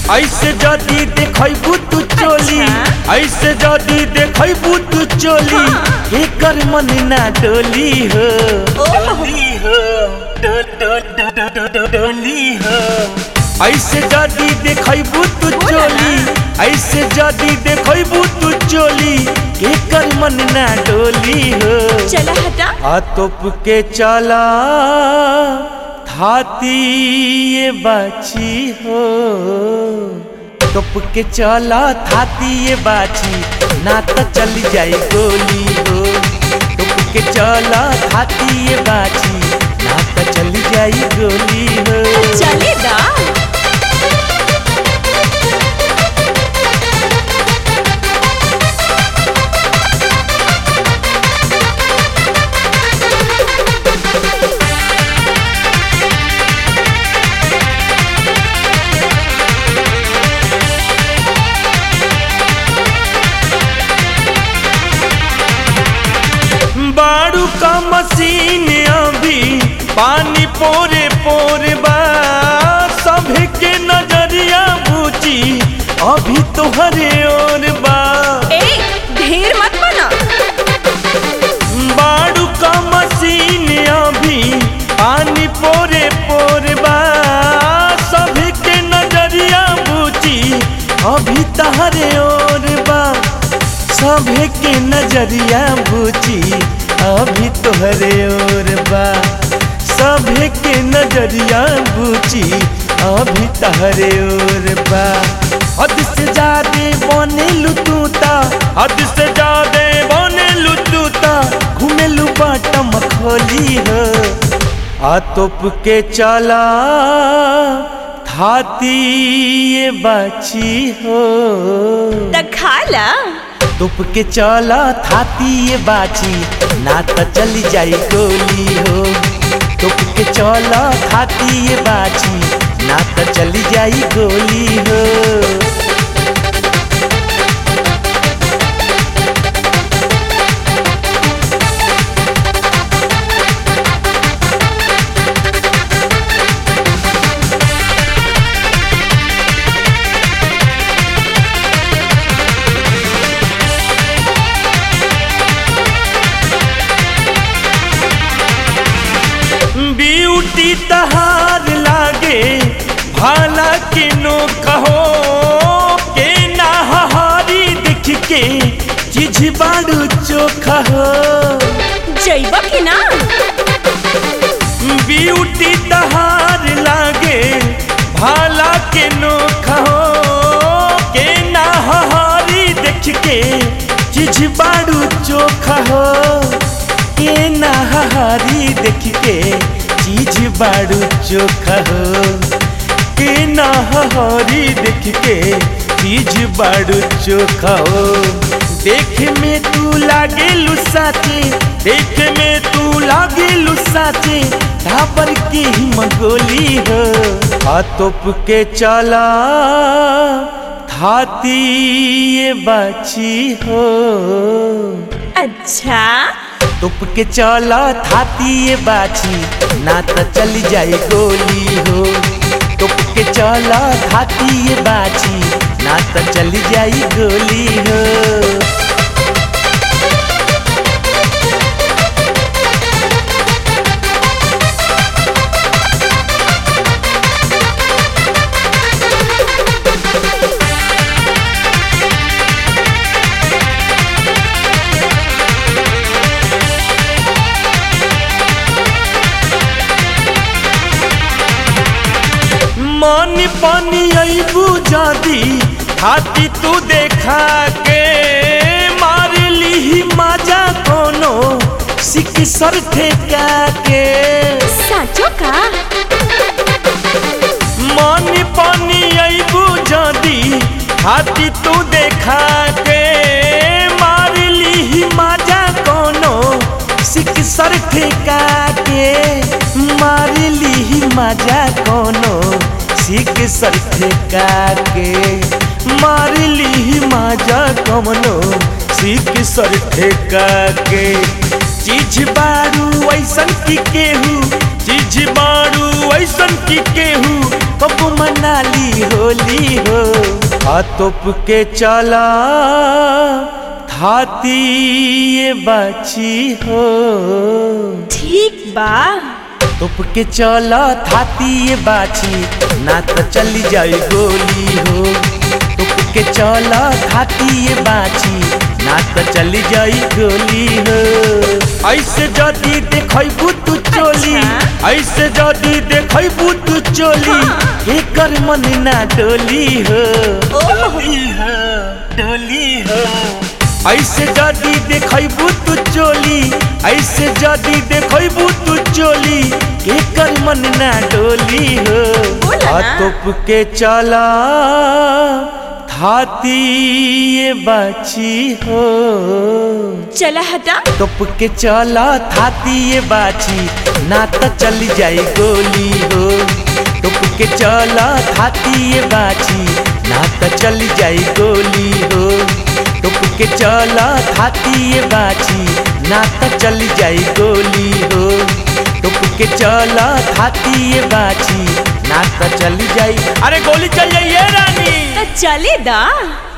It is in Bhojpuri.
ऐसे जदी देखबू तू चोली अच्छा। ऐसे जदी देखबू तू चोली हाँ। एकर मन ना डोली हो ओह। डोली हो डो- डो- डो- डो- डो- डो- डोली हो ऐसे जदी देखबू तू बोला ना। चोली ऐसे जदी देखबू तू चोली एकर मन ना डोली हो चला हटा आ तोप के चला थाती ये बाची हो तोप के चला थाती ये बाची ना तो चली जाए गोली हो तोप के चला थाती ये बाची ना तो चली जाए गोली हो चले दा बाड़ू का मशीन अभी पानी पोरे पोरे बा सभी के नजरिया बूची अभी तोहरे ओर बा ए ढेर मत बना बाड़ू का मशीन अभी पानी पोरे पोरे बा सभी के नजरिया बूची अभी तहरे ओर बा सभी के नजरिया बूची अभी तोहरे ओर बा सभी के नजरिया बूची अभी तहरे ओर बा हद से ज्यादा बने लुटूता हद से ज्यादा बने लुटूता घूमे लू बाटम खोली हो आ तोप के चला थाती ये बाची हो त खाला तुप के चला थाती ये बाची ना तो चली जाई गोली हो तुप के चला थाती ये बाची ना तो चली जाई गोली हो ब्यूटी तहार लागे भाला के नो कहो के ना हारी देख के चीज बाड़ू चोखा हो जैब कि ना ब्यूटी तहार लागे भाला के नो कहो के ना हारी देख के चीज बाड़ू चोखा हो के ना हारी देख के चीज बाड़ू चोखा हो के ना हारी देख के चीज बाड़ू चोखा हो देख में तू लागे लुसाचे देख में तू लागे लुसाचे धापर के ही मंगोली हो आ तोप के चला थाती ये बाची हो अच्छा तुप के चला थाती ये बाची ना तो चली जाए गोली हो तुप के चला थाती ये बाची ना तो चली जाए गोली हो मन पानी अबू जादी हाथी तू देखा के मार ली मजा कोनो सिक सर ठेका के साचो का मन पानी अबू जादी हाथी तू देखा के मार ली मजा कोनो सिक सर ठेका के मार ली मजा कोनो सिक सर ठेका के मार ली मजा कमनो सिक सर ठेका के चीज बारू ऐसन की केहू चीज बारू ऐसन की केहू कब मनाली होली हो आ तोप के चला थाती ये बाची हो ठीक बा तोप के चला थाती ये बाची ना तो चली जाए गोली हो तोप के चला थाती ये बाची ना तो चली जाई गोली हो ऐसे जदी देखबू तू चोली अच्छा। ऐसे जदी देखबू तू चोली हाँ। एकर मन ना डोली हो ओह। डोली हो डोली हो ऐसे जदी देखबू तू चोली ऐसे जदी देखबू तू चोली एकर मन ना डोली हो बोला आ ना। तोप के चला थाती ये बाची हो चला हटा तोप के चला थाती ये बाची ना तो चली जाई गोली हो तोप के चला थाती ये बाची ना तो चली जाई गोली हो तोप के चला थाती ये बाची ना तो चली जाई गोली हो तोप के चला थाती ये बाची ना तो चली जाई अरे गोली चल जाइए रानी तो चले दा